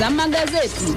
za magazeti.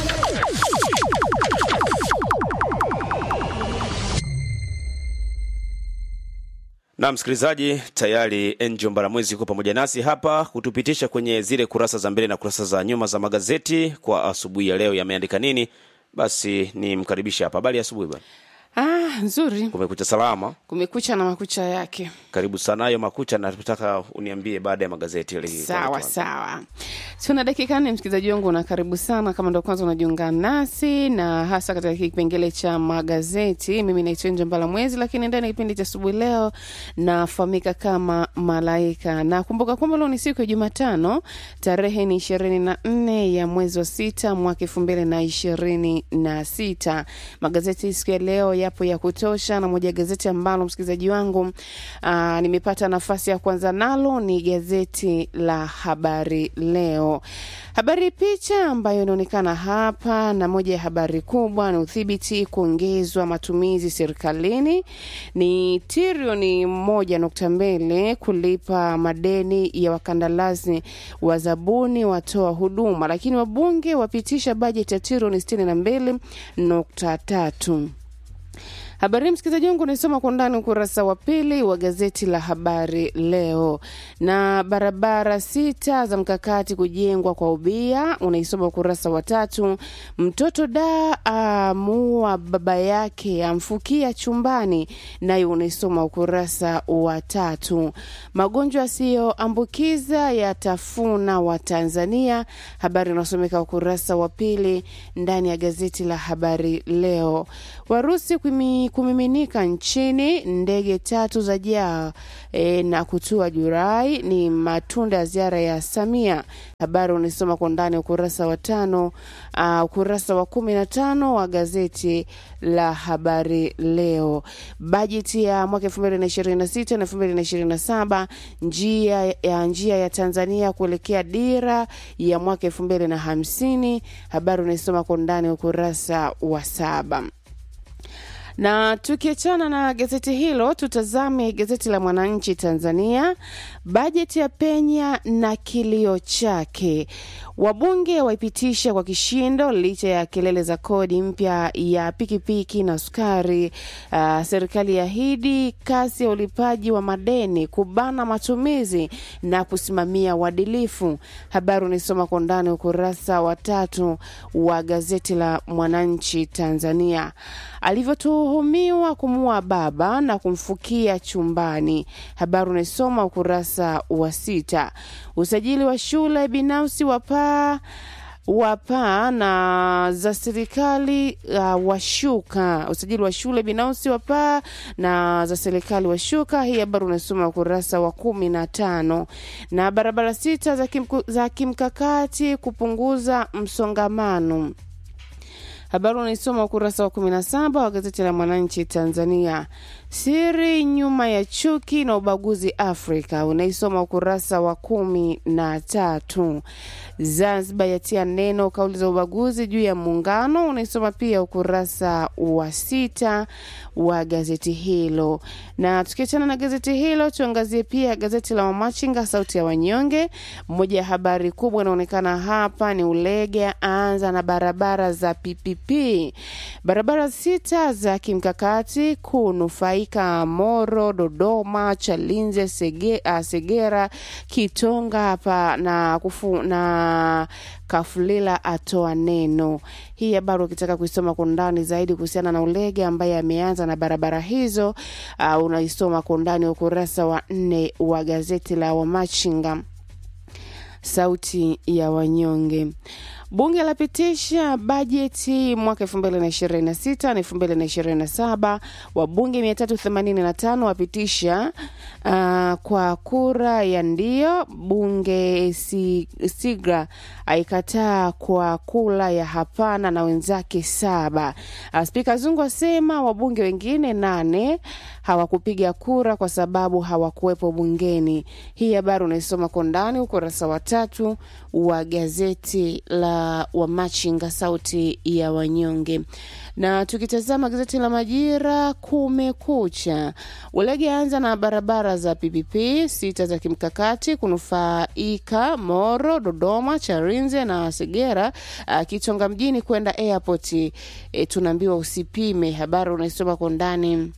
Na msikilizaji, tayari Angel Mbaramwezi yuko pamoja nasi hapa kutupitisha kwenye zile kurasa za mbele na kurasa za nyuma za magazeti kwa asubuhi ya leo. Yameandika nini? Basi nimkaribishe hapa. Habari ya asubuhi bwana. Ah, nzuri. Kumekucha salama. Kumekucha na makucha yake. Karibu sana hayo makucha, na nataka uniambie baada ya magazeti yale. Sawa sawa, tuna dakika nne, msikilizaji wangu, na karibu sana kama ndo kwanza unajiunga nasi, na hasa katika kipengele cha magazeti. Mimi naitwa Nje Mbala Mwezi, lakini ndani ya kipindi cha asubuhi leo nafahamika kama Malaika, na kumbuka kwamba leo ni siku ya Jumatano, tarehe ni ishirini na nne ya mwezi wa sita mwaka elfu mbili na ishirini na sita. Magazeti siku ya leo yapo ya kutosha, na moja ya gazeti ambalo msikilizaji wangu aa, nimepata nafasi ya kwanza nalo ni gazeti la Habari Leo. Habari picha ambayo inaonekana hapa, na moja ya habari kubwa ni udhibiti kuongezwa matumizi serikalini, ni trilioni moja nukta mbili kulipa madeni ya wakandarasi wa zabuni watoa huduma, lakini wabunge wapitisha bajeti ya trilioni sitini na mbili nukta tatu. Habari hii msikilizaji wangu unaisoma kwa undani ukurasa wa pili wa gazeti la Habari Leo. Na barabara sita za mkakati kujengwa kwa ubia, unaisoma ukurasa wa tatu. Mtoto da amuua baba yake amfukia chumbani, nayo unaisoma ukurasa wa tatu. Magonjwa yasiyoambukiza yatafuna wa Tanzania, habari inasomeka ukurasa wa pili ndani ya gazeti la Habari Leo. Warusi kumi kumiminika nchini, ndege tatu za jaa e, na kutua Julai ni matunda ya ziara ya Samia. Habari unaisoma kwa ndani ukurasa wa tano, uh, ukurasa wa kumi na tano wa gazeti la Habari Leo. Bajeti ya mwaka elfu mbili na ishirini na sita na elfu mbili na ishirini na saba njia ya njia ya Tanzania kuelekea dira ya mwaka elfu mbili na hamsini. Habari unaisoma kwa ndani ukurasa wa saba na tukiachana na gazeti hilo, tutazame gazeti la Mwananchi Tanzania. Bajeti ya penya na kilio chake, wabunge waipitisha kwa kishindo licha ya kelele za kodi mpya ya pikipiki na sukari. Uh, serikali yaahidi kasi ya ulipaji wa madeni, kubana matumizi na kusimamia uadilifu. Habari unaisoma kwa ndani ukurasa wa tatu wa gazeti la Mwananchi Tanzania. Alivyotuhumiwa kumua baba na kumfukia chumbani, habari unaisoma ukurasa wa sita. Usajili wa shule binafsi wapaa wapaa na za serikali uh, washuka. Usajili wa shule binafsi wapaa na za serikali washuka. Hii habari unasoma ukurasa wa kumi na tano. Na barabara sita za, kimku, za kimkakati kupunguza msongamano habari unaisoma ukurasa wa 17 wa gazeti la Mwananchi Tanzania. Siri nyuma ya chuki na ubaguzi Afrika, unaisoma ukurasa wa kumi na tatu. Zanzibar yatia neno kauli za ubaguzi juu ya muungano, unaisoma pia ukurasa wa sita wa gazeti hilo. Na tukiachana na gazeti hilo, tuangazie pia gazeti la Wamachinga, sauti ya wanyonge. Moja ya habari kubwa inaonekana hapa ni Ulege aanza na barabara za PPP, barabara sita za kimkakati kunufaika Moro, Dodoma, Chalinze, Sege, uh, Segera, Kitonga hapa na, kufu, na Kafulila atoa neno. Hii habari ukitaka kuisoma kwa undani zaidi kuhusiana na Ulege ambaye ameanza na barabara hizo, uh, unaisoma kwa undani ukurasa wa nne wa gazeti la Wamachinga sauti ya wanyonge. Bunge lapitisha bajeti mwaka elfu mbili na ishirini na sita na elfu mbili na ishirini na saba wabunge mia tatu themanini na tano wapitisha uh, kwa kura ya ndio. Bunge si, Sigra aikataa kwa kura ya hapana na wenzake saba. Uh, Spika Zungu asema wabunge wengine nane hawakupiga kura kwa sababu hawakuwepo bungeni. Hii habari unaisoma kwa ndani ukurasa wa tatu wa gazeti la Wamachinga, sauti ya wanyonge. Na tukitazama gazeti la Majira, kumekucha. Ulege anza na barabara za PPP sita za kimkakati kunufaika Moro, Dodoma, Charinze na Segera, uh, Kichonga mjini kwenda airport. E, tunaambiwa usipime. Habari unaisoma kwa ndani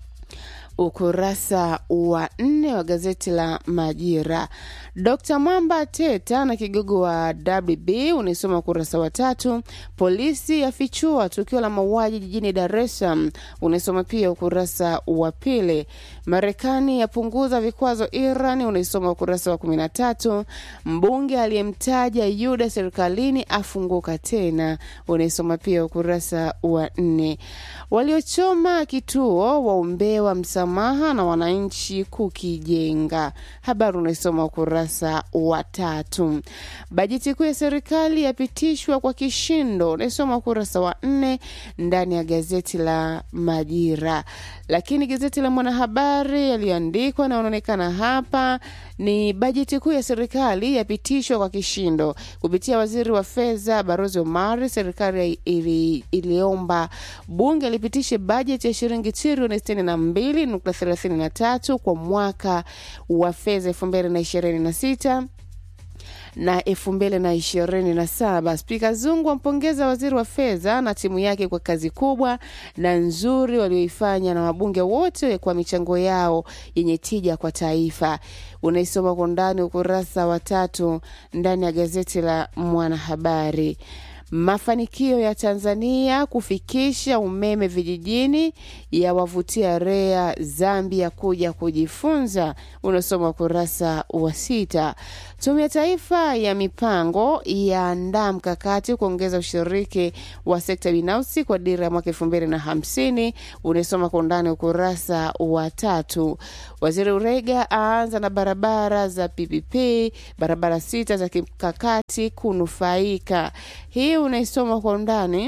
ukurasa wa nne wa gazeti la Majira. Dkt Mwamba Teta na kigogo wa WB unaisoma ukurasa wa tatu. Polisi yafichua tukio la mauaji jijini Dar es Salaam unaisoma pia ukurasa wa pili. Marekani yapunguza vikwazo Iran unaisoma ukurasa wa kumi na tatu. Mbunge aliyemtaja Yuda serikalini afunguka tena unaisoma pia ukurasa wa nne. Waliochoma kituo waombewa msamaha na wananchi kukijenga. Habari unaisoma ukurasa wa tatu. Bajeti kuu ya serikali yapitishwa kwa kishindo, unaisoma ukurasa wa nne ndani ya gazeti la Majira. Lakini gazeti la Mwanahabari yaliyoandikwa na unaonekana hapa ni bajeti kuu ya serikali yapitishwa kwa kishindo kupitia waziri wa fedha Barozi Omari. Serikali ili, iliomba bunge lipitishe bajeti ya shilingi trilioni sitini na mbili nukta thelathini na tatu kwa mwaka wa fedha elfu mbili na ishirini na sita na elfu mbili na ishirini na saba. Spika Zungu ampongeza waziri wa fedha na timu yake kwa kazi kubwa na nzuri walioifanya na wabunge wote kwa michango yao yenye tija kwa taifa. Unaisoma kwa ndani ukurasa wa tatu ndani ya gazeti la Mwanahabari. Mafanikio ya Tanzania kufikisha umeme vijijini yawavutia REA Zambia kuja kujifunza, unasoma ukurasa wa sita. Tume ya Taifa ya Mipango yaandaa mkakati kuongeza ushiriki wa sekta binafsi kwa dira ya mwaka elfu mbili na hamsini, unasoma kwa undani ukurasa wa tatu. Waziri Urega aanza na barabara za PPP, barabara sita za kimkakati kunufaika. Hii unaisoma kwa undani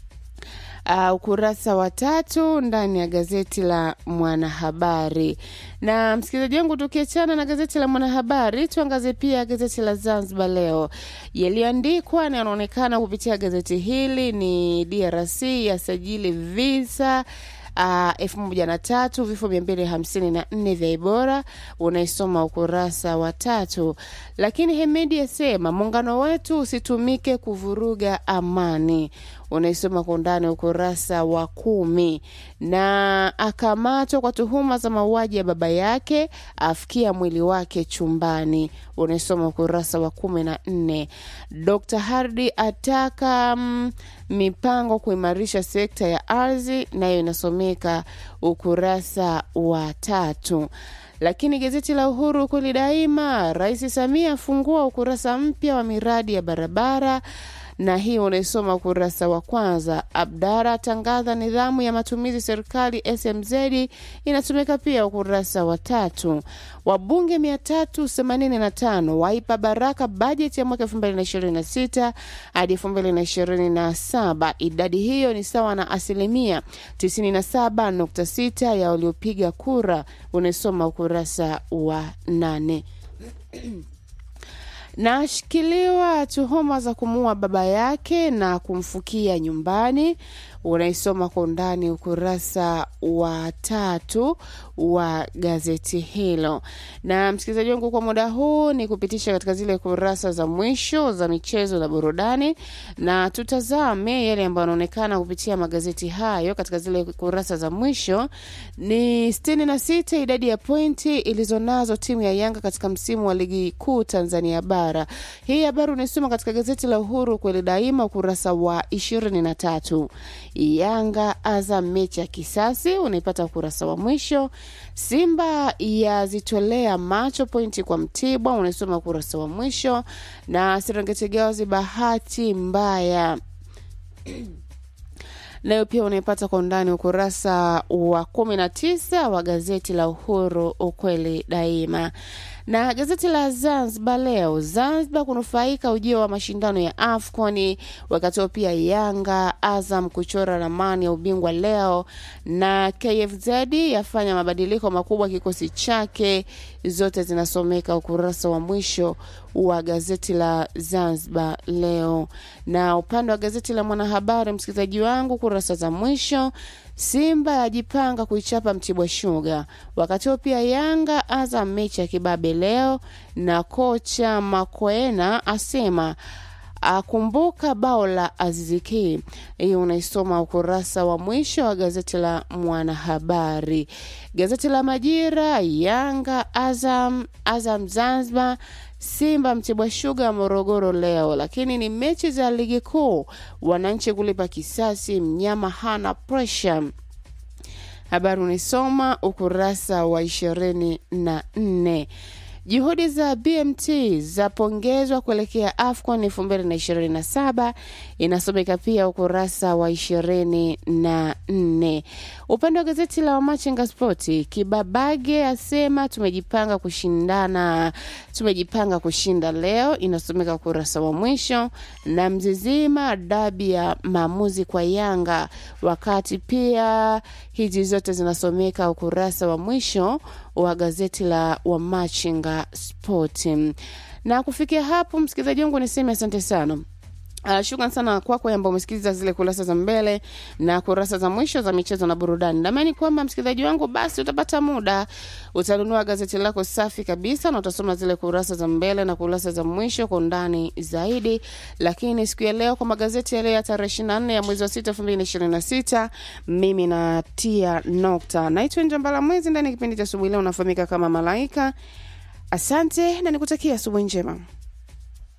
uh, ukurasa wa tatu ndani ya gazeti la Mwanahabari. Na msikilizaji wangu, tukiachana na gazeti la Mwanahabari, tuangazie pia gazeti la Zanzibar Leo. Yaliyoandikwa na yanaonekana kupitia gazeti hili ni DRC yasajili visa uh, elfu moja na tatu vifo mia mbili hamsini na nne vya Ebola, unaisoma ukurasa wa tatu. Lakini Hemedi asema muungano wetu usitumike kuvuruga amani, unaisoma kwa undani ukurasa wa kumi. Na akamatwa kwa tuhuma za mauaji ya baba yake, afikia mwili wake chumbani, unaisoma ukurasa wa kumi na nne. Dr Hardi ataka mm, mipango kuimarisha sekta ya ardhi, nayo inasomeka ukurasa wa tatu. Lakini gazeti la Uhuru kweli daima, Rais Samia afungua ukurasa mpya wa miradi ya barabara na hii unaisoma ukurasa wa kwanza. Abdara atangaza nidhamu ya matumizi serikali SMZ, inatumika pia ukurasa wa tatu. Wabunge 385 waipa baraka bajeti ya mwaka 2026 hadi 2027. Idadi hiyo ni sawa na asilimia 97.6 ya waliopiga kura, unaisoma ukurasa wa nane na ashikiliwa tuhuma za kumuua baba yake na kumfukia nyumbani. Unaisoma kwa undani ukurasa wa tatu wa gazeti hilo. Na msikilizaji wangu, kwa muda huu ni kupitisha katika zile kurasa za mwisho za michezo na burudani, na tutazame yale ambayo yanaonekana kupitia magazeti hayo. Katika zile kurasa za mwisho ni sitini na sita idadi ya pointi ilizonazo timu ya Yanga katika msimu wa ligi kuu Tanzania bara. Hii habari unaisoma katika gazeti la Uhuru kweli daima ukurasa wa ishirini na tatu. Yanga Azam mechi ya kisasi unaipata ukurasa wa mwisho. Simba yazitolea macho pointi kwa Mtibwa unaisoma ukurasa wa mwisho, na Serengeti Girls bahati mbaya nayo pia unaipata kwa undani ukurasa wa kumi na tisa wa gazeti la Uhuru ukweli daima. Na gazeti la Zanzibar Leo, Zanzibar kunufaika ujio wa mashindano ya AFCON, wakati huo pia Yanga Azam kuchora ramani ya ubingwa leo, na KFZ yafanya mabadiliko makubwa kikosi chake. Zote zinasomeka ukurasa wa mwisho wa gazeti la Zanzibar Leo. Na upande wa gazeti la Mwanahabari, msikilizaji wangu, kurasa za mwisho Simba yajipanga kuichapa Mtibwa Sugar, wakati huo pia Yanga Azam mechi ya kibabe leo, na kocha Makwena asema akumbuka bao la Aziziki. Hiyo unaisoma ukurasa wa mwisho wa gazeti la Mwanahabari. Gazeti la Majira, Yanga Azam, Azam Zanzibar, Simba Mtibwa Sugar Morogoro leo, lakini ni mechi za ligi kuu, wananchi kulipa kisasi, mnyama hana presha. Habari unaisoma ukurasa wa ishirini na nne. Juhudi za BMT zapongezwa kuelekea AFCON 2027 inasomeka pia ukurasa wa 24. Upande wa gazeti la Wamachinga Spoti, Kibabage asema tumejipanga kushindana, tumejipanga kushinda leo, inasomeka ukurasa wa mwisho, na Mzizima dabi ya maamuzi kwa Yanga, wakati pia hizi zote zinasomeka ukurasa wa mwisho wa gazeti la Wamachinga Sport. Na kufikia hapo, msikilizaji wangu, niseme asante sana. Uh, shukran sana kwako ambao umesikiliza zile kurasa za mbele na kurasa za mwisho za michezo na burudani. Naamini kwamba msikilizaji wangu, basi utapata muda, utanunua gazeti lako safi kabisa na utasoma zile kurasa za mbele na kurasa za mwisho kwa undani zaidi. Lakini siku ya leo kwa magazeti ya leo ya tarehe 24 ya mwezi wa 6 2026, mimi natia nokta. Naitwa Njambala Mwezi ndani ya kipindi cha asubuhi leo, unafahamika kama Malaika. Asante na nikutakia asubuhi njema.